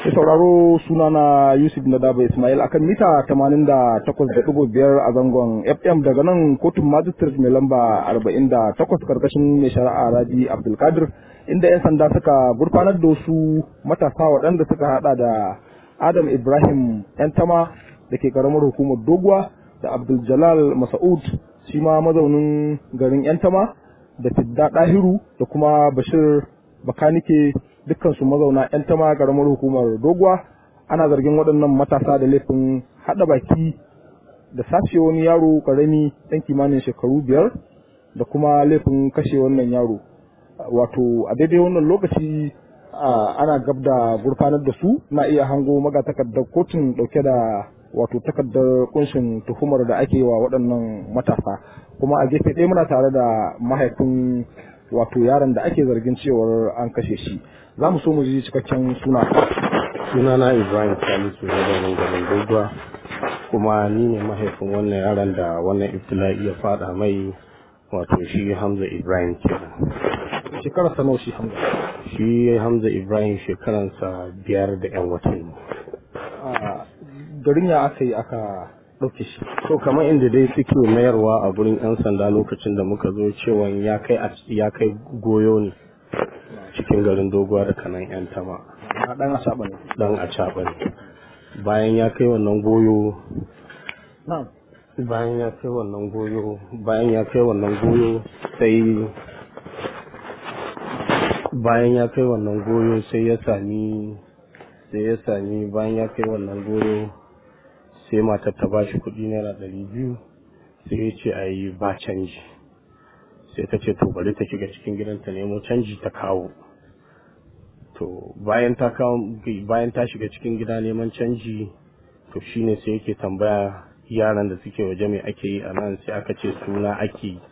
Mai sauraro sunana Yusuf Nadaba Ismail akan mita 88.5 a zangon FM daga nan kotun magistrate mai lamba 48 karkashin mai shari'a Rabi Abdulkadir inda 'yan sanda suka gurfanar da wasu matasa waɗanda suka hada da Adam Ibrahim Yantama da ke karamar hukumar Doguwa da Abdul Jalal Masa'ud shi ma mazaunin garin Yantama da Fidda Dahiru da kuma Bashir Bakanike dukkansu mazauna 'yan tama karamar hukumar doguwa ana zargin waɗannan matasa da laifin haɗa baki da sace wani yaro ƙarami ɗan kimanin shekaru biyar da kuma laifin kashe wannan yaro wato a daidai wannan lokaci ana gab da gurfanar da su na iya hango magatakardar kotun ɗauke da wato takardar kunshin tuhumar da ake wa waɗannan matasa kuma a gefe ɗaya muna tare da mahaifin wato yaron da ake zargin cewar an kashe shi za mu so mu ji cikakken suna sunana ibrahim salisu ne da garin doguwa kuma ni ne mahaifin wannan yaron da wannan ibtila'i ya fada mai wato shi hamza ibrahim kenan shekarar sanau shi hamza shi hamza ibrahim shekaransa biyar da yan watanni garin ya aka yi aka ɗauke shi to kamar inda dai suke mayarwa a gurin yan sanda lokacin da muka zo cewa ya kai ya kai goyo ne cikin garin doguwa da kanan yan tama dan a ne dan a ne bayan ya kai wannan goyo na'am bayan ya kai wannan goyo bayan ya kai wannan goyo sai bayan ya kai wannan goyo sai ya sami sai ya sami bayan ya kai wannan goyo sai matar ta bashi kuɗi naira ɗari biyu sai ya ce a yi ba canji sai ta ce to bari ta shiga cikin gidanta nemo canji ta kawo to bayan ta kawo bayan ta shiga cikin gida neman canji to shine sai yake tambaya yaran da suke waje mai ake yi a nan sai aka ce suna ake yi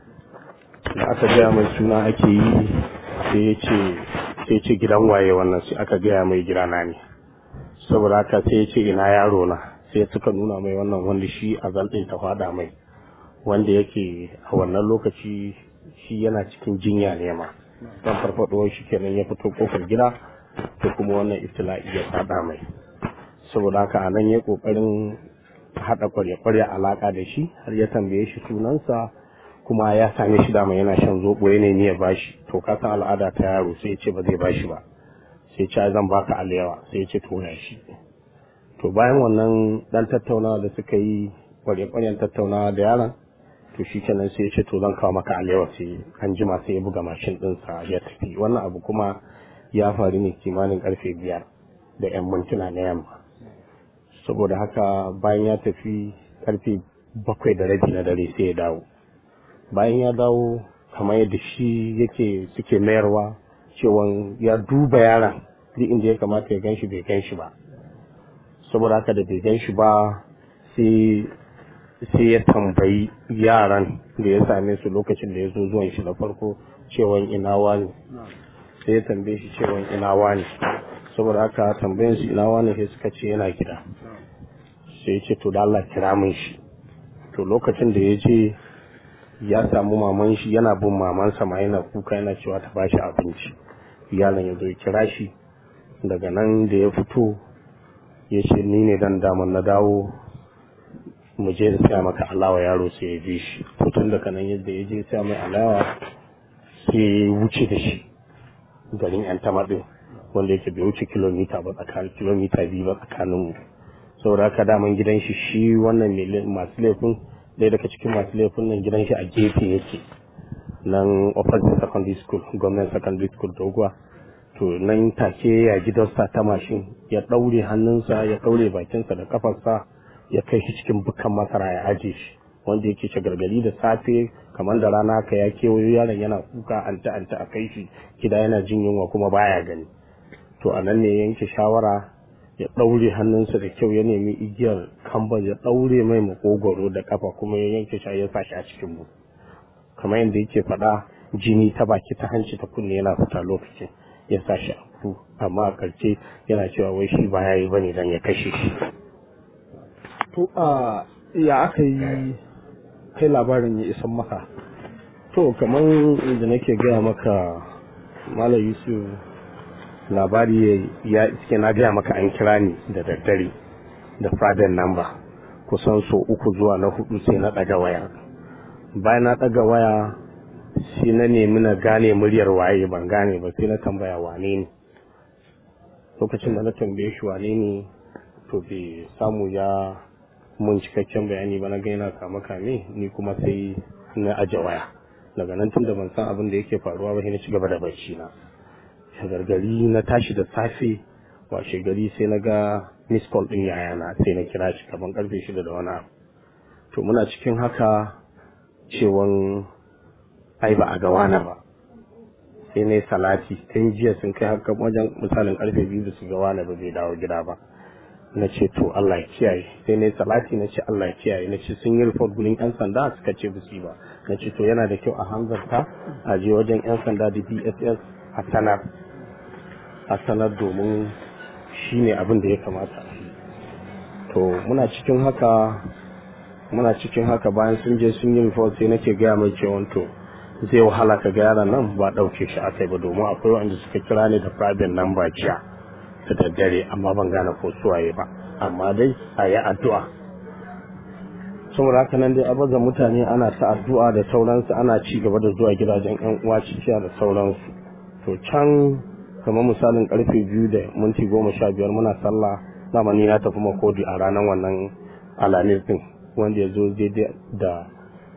da aka gaya mai suna ake yi sai ya ce sai ce gidan waye wannan sai aka gaya mai gidana ne saboda haka sai ya ce ina yaro na sai suka nuna mai wannan wanda shi a zalɗin ta fada mai wanda yake a wannan lokaci shi yana cikin jinya ne ma don farfadowar shi kenan ya fito kofar gida to kuma wannan iftila'i ya fada mai saboda haka a nan ya kokarin haɗa kwarya-kwarya alaka da shi har ya tambaye shi sunansa kuma ya same shi dama yana shan zoɓo ya nemi ya bashi to ka san al'ada ta yaro sai ya ce ba zai bashi ba sai ce zan baka alewa sai ya ce to shi to bayan wannan dan tattaunawa da suka yi kwarya-kwaryan tattaunawa da yaron to shi kenan sai ya ce to zan kawo maka alewa sai an jima sai ya buga mashin ɗinsa ya tafi wannan abu kuma ya faru ne kimanin karfe biyar da yan mintuna na yamma saboda haka bayan ya tafi karfe bakwai da rabi na dare sai ya dawo bayan ya dawo kamar yadda shi yake suke mayarwa cewa ya duba yaron duk inda ya kamata ya ganshi bai ganshi ba saboda haka da bai ganshi ba sai sai ya tambayi yaran da ya same su lokacin da ya zo zuwan shi na farko cewan ina wani sai ya tambaye shi cewan ina wani saboda haka tambayin su ina wani sai suka ce yana gida sai ya ce to da Allah kira min shi to lokacin da ya je ya samu maman shi yana bin mamansa ma yana kuka yana cewa ta bashi abinci yaron ya zo ya kira shi daga nan da ya fito ya ce ni ne dan daman na dawo mu je da siya maka alawa yaro sai ya bi shi to tun daga nan yadda ya je siya mai alawa sai ya wuce da shi garin yan tamadin wanda yake bai wuce kilomita ba tsakanin kilomita biyu ba tsakanin mu saboda haka daman gidan shi shi wannan masu laifin ɗaya daga cikin masu laifin nan gidan shi a gefe yake nan opposite secondary school government secondary school doguwa to nan take ya gidansa ta mashin ya ɗaure hannunsa ya ɗaure bakinsa da kafarsa ya kai shi cikin bukan masara ya aje shi wanda yake ce gargadi da safe kamar da rana ka ya kewayo yaron yana kuka anta anta a kai shi gida yana jin yunwa kuma baya gani to a nan ne yanke shawara ya ɗaure hannunsa da kyau ya nemi igiyar kamban ya ɗaure mai makogwaro da kafa kuma ya yanke shi ya sa shi a cikin mu kamar yadda yake faɗa jini ta baki ta hanci ta kunne yana fita lokacin ya sa shi a amma a karshe yana cewa wai shi ba ya yi bane dan ya kashe shi to a ya aka yi kai labarin ya isan maka to kamar da nake gaya maka malam yusuf labari ya iske na gaya maka an kira ni da daddare da private number kusan so uku zuwa na hudu sai na ɗaga waya bayan na ɗaga waya shi na nemi na gane muryar waye ban gane ba sai na tambaya wane ne lokacin da na tambaye shi wane ne to bai samu ya mun cikakken bayani ba na gaina kama kame ni kuma sai na aje waya daga nan tun da ban san abin da yake faruwa ba sai na ci gaba da bacci na shagargari na tashi da safe washe gari sai na ga miss call din yayana sai na kira shi kaman karfe shida da wani abu to muna cikin haka cewan ai ba a ga wani ba sai na salati tun jiya sun kai haka wajen misalin karfe biyu da su ga wani ba zai dawo gida ba na ce to Allah ya kiyaye sai na salati na ce Allah ya kiyaye na ce sun yi report gurin yan sanda suka ce ba ba na ce to yana da kyau a hanzarta a je wajen yan sanda da DSS a sanar a sanar domin shi ne abin da ya kamata to muna cikin haka muna cikin haka bayan sun je sun yi report sai nake gaya mai cewa to zai wahala ka ga yaran nan ba ɗauke shi a kai ba domin akwai wanda suka kira ni da private number jiya da daddare amma ban gane ko suwaye ba amma dai a yi addu'a saboda haka nan dai abaza mutane ana ta addu'a da sauransu ana ci gaba da zuwa gidajen yan uwa cikiya da sauransu to can kamar misalin karfe biyu da minti goma sha biyar muna sallah dama ni na tafi makodi a ranar wannan alamis din wanda ya zo daidai da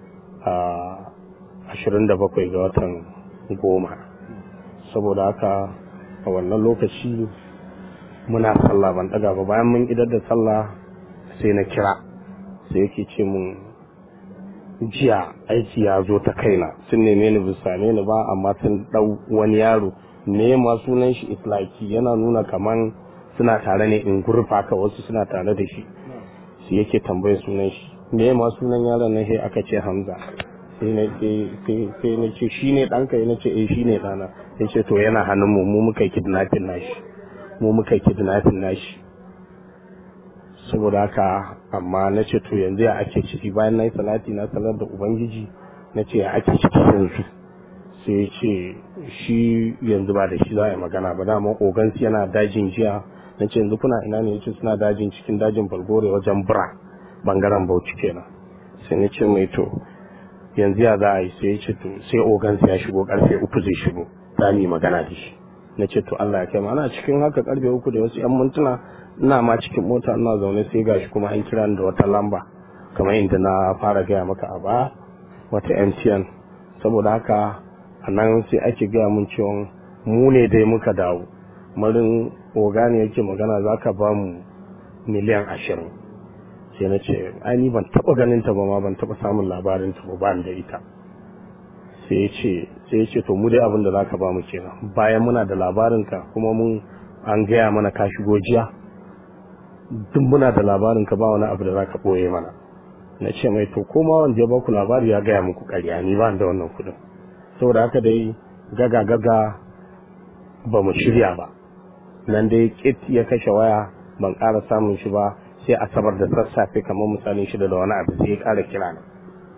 ashirin da bakwai ga watan goma saboda haka a wannan lokaci muna sallah ban daga ba bayan mun idar da sallah sai na kira sai yake ce mun jiya aiki ya zo ta kaina sun neme ni bisa ne ni ba amma sun dau wani yaro ne ma sunan shi islaki yana nuna kaman suna tare ne in gurfa ka wasu suna tare da shi su yake tambaye sunan shi me ma sunan yaron nan sai aka ce hamza sai na sai na ce shi ne ɗanka ya ce eh shi ne ɗana ya ce to yana hannun mu mu muka kidnapping nashi mu muka kidnapping nashi saboda haka amma na ce to yanzu ya ake ciki bayan na yi salati na sanar da ubangiji na ce ya ake ciki yanzu sai ya ce shi yanzu ba da shi za a yi magana ba dama ogansu yana dajin jiya na ce yanzu kuna ina ne yace suna dajin cikin dajin balgore wajen bura bangaren bauchi kenan sai na ce mai to yanzu ya za a yi sai ya ce to sai ogansu ya shigo karfe uku zai shigo za mu yi magana da shi na ce to Allah ya kai ana cikin haka karfe uku da wasu yan mintuna ina ma cikin mota ina zaune sai gashi kuma an kira da wata lamba kamar inda na fara gaya maka a baya wata MTN saboda haka a nan sai ake gaya mun cewa mu ne dai muka dawo marin ogani yake magana za ka ba mu miliyan ashirin sai na ce ai ban taba ganin ta ba ma ban taba samun labarin ta ba da ita sai ya ce sai ya ce to mu dai abin da zaka ba mu kenan bayan muna da labarin ka kuma mun an gaya mana ka shigo jiya duk muna da labarin ka ba wani abu da zaka boye mana na ce mai to koma wanda ya ba ku labari ya gaya muku ƙarya ni ba da wannan kuɗin saboda haka dai gaga gaga ba mu shirya ba nan dai kit ya kashe waya ban ƙara samun shi ba sai asabar da sassafe kamar misalin shida da wani abu sai ya ƙara kira ni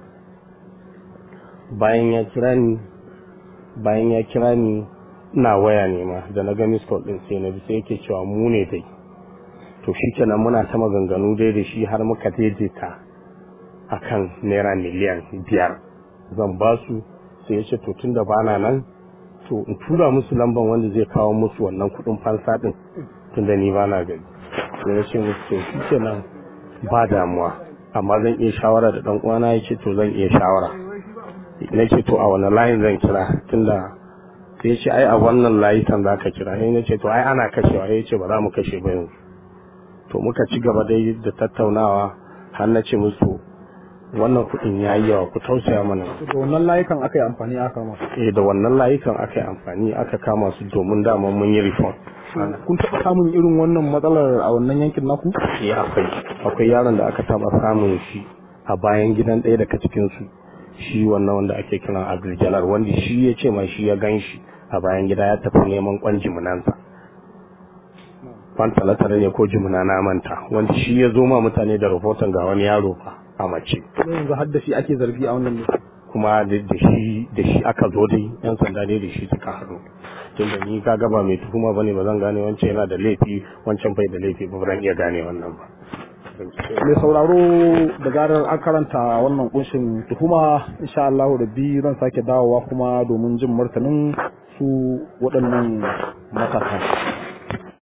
bayan ya kira ni bayan ya kira ni ina waya ne ma da na ga miss call din sai na bi sai yake cewa mu ne dai to shikenan muna ta maganganu dai da shi har muka daidaita akan naira miliyan biyar zan ba su sai ya ce to tun da bana nan to in tura musu lamban wanda zai kawo musu wannan kudin fansa din tun da ni bana gari sai ya ce musu to shi kenan ba damuwa amma zan iya shawara da dan uwana ya ce to zan iya shawara na ce to a wani layin zan kira tunda sai ya ce ai a wannan layi kan za ka kira sai na ce to ai ana kashewa ya ce ba za mu kashe ba yanzu to muka ci gaba dai da tattaunawa har na ce musu wannan kuɗin ya yi yawa ku tausaya mana da wannan layukan aka yi amfani aka kama eh da wannan layukan aka yi amfani aka kama su domin dama mun yi reform kun taɓa samun irin wannan matsalar a wannan yankin naku eh akwai akwai yaron da aka taɓa samun shi a bayan gidan ɗaya daga cikin su shi wannan wanda ake kiran agrijalar wanda shi ya ce ma shi ya gan shi a bayan gida ya tafi neman kwan jiminansa kwan talatara ne ko jimina na manta wanda shi ya zo ma mutane da rahoton ga wani yaro fa a mace kuma yanzu har da shi ake zargi a wannan kuma da shi da shi aka zo dai yan sanda ne da shi suka haɗu tunda ni ka gaba mai tuhuma bane ba zan gane wancan yana da laifi wancan bai da laifi ba zan iya gane wannan ba mai sauraro da zarar an karanta wannan kunshin tuhuma insha Allah da bi zan sake dawowa kuma domin jin martanin su waɗannan matasa